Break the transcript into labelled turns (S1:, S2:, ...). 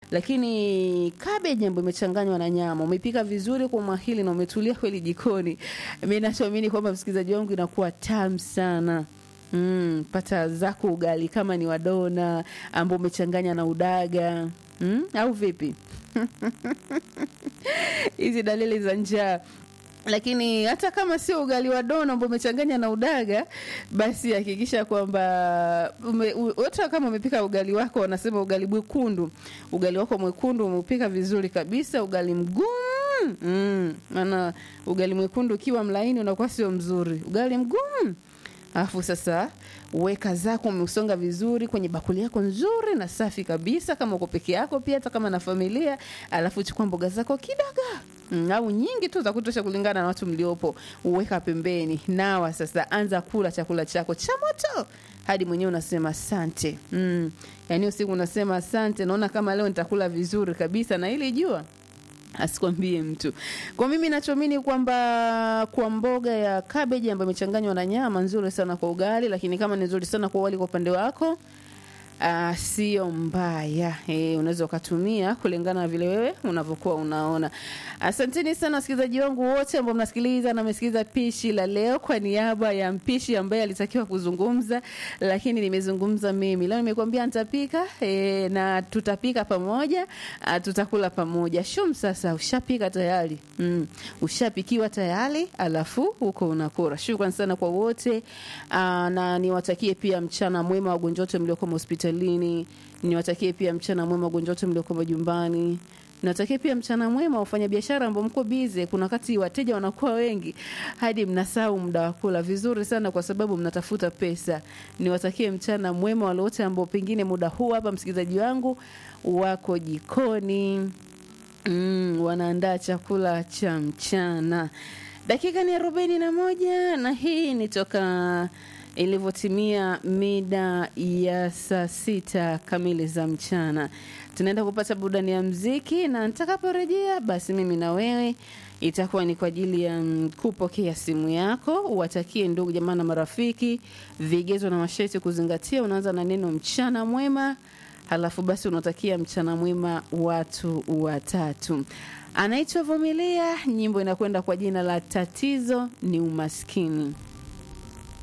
S1: lakini cabbage ambayo imechanganywa na nyama umepika vizuri kwa umahili na umetulia kweli jikoni mi nachoamini kwamba msikilizaji wangu inakuwa tamu sana Mm, pata zako ugali kama ni wadona ambao umechanganya na udaga mm, au vipi hizi dalili za njaa lakini hata kama sio ugali wa dona ambao umechanganya na udaga basi hakikisha kwamba ume- u- hata kama umepika ugali wako wanasema ugali mwekundu ugali wako mwekundu umeupika vizuri kabisa ugali mgumu mm, maana ugali mwekundu ukiwa mlaini unakuwa sio mzuri ugali mgumu alafu sasa weka zako umeusonga vizuri kwenye bakuli yako nzuri na safi kabisa kama uko peke yako pia hata kama na familia alafu chukua mboga zako kidogo mm, au nyingi tu za kutosha kulingana na watu mliopo uweka pembeni nawa sasa anza kula chakula chako cha moto hadi mwenyewe unasema asante mm. yaani usiku unasema asante naona kama leo nitakula vizuri kabisa na ili jua asikwambie mtu kwa mimi nachoamini kwamba kwa mboga ya kabeji ambayo imechanganywa na nyama nzuri sana kwa ugali lakini kama ni nzuri sana kwa wali kwa upande wako Uh, sio mbaya e, unaweza ukatumia kulingana na vile wewe unavyokuwa unaona asanteni sana wasikilizaji wangu wote ambao mnasikiliza na mmesikiliza pishi la leo kwa niaba ya mpishi ambaye alitakiwa kuzungumza lakini nimezungumza mimi leo nimekuambia nitapika e, na tutapika pamoja uh, tutakula pamoja shum sasa ushapika tayari mm. ushapikiwa tayari alafu huko unakura shukran sana kwa wote uh, na niwatakie pia mchana mwema wagonjwa wote mlioko hospitalini niwatakie pia mchana mwema wagonjwa wote mlioko majumbani natakia pia mchana mwema wafanya biashara ambao mko bize kuna wakati wateja wanakuwa wengi hadi mnasahau muda wa kula vizuri sana kwa sababu mnatafuta pesa niwatakie mchana mwema wale wote ambao pengine muda huu hapa msikilizaji wangu wako jikoni mm, wanaandaa chakula cha mchana dakika ni arobaini na moja na hii ni toka ilivyotimia mida ya saa sita kamili za mchana tunaenda kupata burudani ya mziki na nitakaporejea basi mimi na wewe itakuwa ni kwa ajili ya mm, kupokea simu yako uwatakie ndugu jamaa na marafiki vigezo na masharti kuzingatia unaanza na neno mchana mwema halafu basi unatakia mchana mwema watu watatu anaitwa vumilia nyimbo inakwenda kwa jina la tatizo ni umaskini